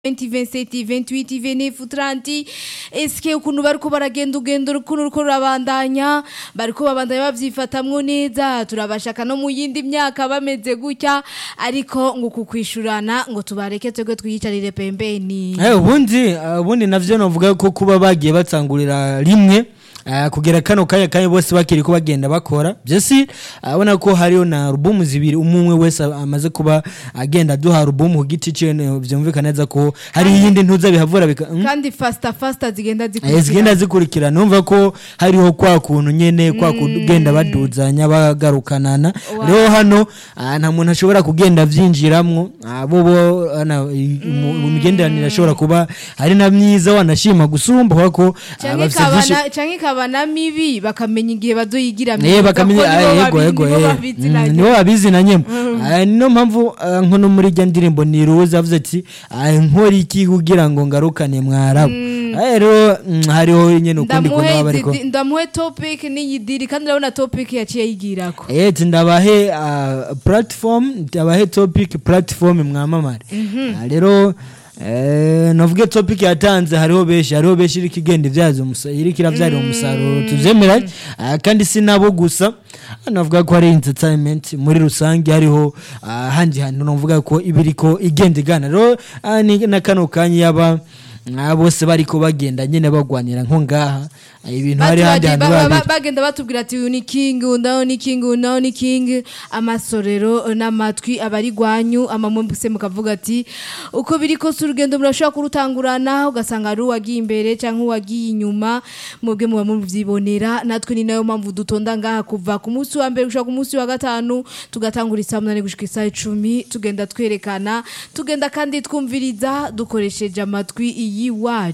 27 28 29 30 eske ukuntu bariko baragenda ugendo ukuntu ruko rurabandanya bariko babandanya bavyifatamwo neza turabashaka no mu yindi myaka bameze gutya ariko ngo kukwishurana ngo tubareke twebwe twiyicarire pembeni Eh, ubundi eh, ubundi navyo novuga ko kuba bagiye batangurira rimwe eh, kugera kano kanya kanya bose bakiri ko bagenda bakora byose abona ko hariyo na alubumu zibiri umwe wese amaze kuba agenda duha alubumu ku giti ciwe ne- vyumvikana neza ko hari iyindi ntuza bihavura bika mm? kandi fasta fasta zigenda Eh, zikurikira zigenda zikurikirana numva ko hariho kwa kuntu nyene kwa kugenda baduzanya bagarukanana Wow. rero hano ah, nta muntu ashobora kugenda vyinjiramwo Ah, bo bo ana, i- mu mu migenderanire ashobora kuba ari na myiza wanashima gusumba kubera ko ah, canke bafise vyinshi- ikabana canke ikabana mibi bakamenya igihe bazoyigira Eh myiza, bakamenya ko nibo ah, yego babi- yego nibo eh. babizinanye. Mm, nibo babizinanyemo Ah, niyo mpamvu ah, nko no muri rya ndirimbo ni ruza avuze ati ah, nkora iki kugira ngo ngarukane mwarabu Ah, rero mm, hariho nyene ukundi kuntu ndamuhe baba bariko izi- ndamuhe topic n'iyidiri kandi urabona topic yaciye yigirako Eh, ndabahe uh, platform ndabahe topic platform mwamamare Ah, rero eh, navuge topic yatanze hariho benshi hariho benshi iriko igenda ivyaza umusaruro iriko iravyarira umusaruro tuvyemera Ah, kandi si nabo gusa Ah, navuga ko hari entertainment muri rusange hariho ah, handi hantu navuga ko ibiriko igenda igana rero ah, ni na kano kanya yaba ah, bose bariko bagenda nyene bagwanira nko ngaha Ah, ibintu hari handi Batu hantu bagiye- ba- ba- babiri bagenda batubwira ati uyu ni king uyu nawe ni king uyu nawe ni king amasorero eh, n'amatwi abari gwanyu amamwembuse mukavuga ati uko biri kose urugendo murashobora kurutangurana ugasanga ari uwagiye imbere cyangwa uwagiye inyuma mwebwe muba muvyibonera natwe ni nayo mpamvu dutonda ngaha kuva ku munsi wa mbere gushika ku munsi wa gatanu tugatangura isaa munani gushika isaa icumi tugenda twerekana tugenda kandi twumviriza dukoresheje amatwi iyiwacu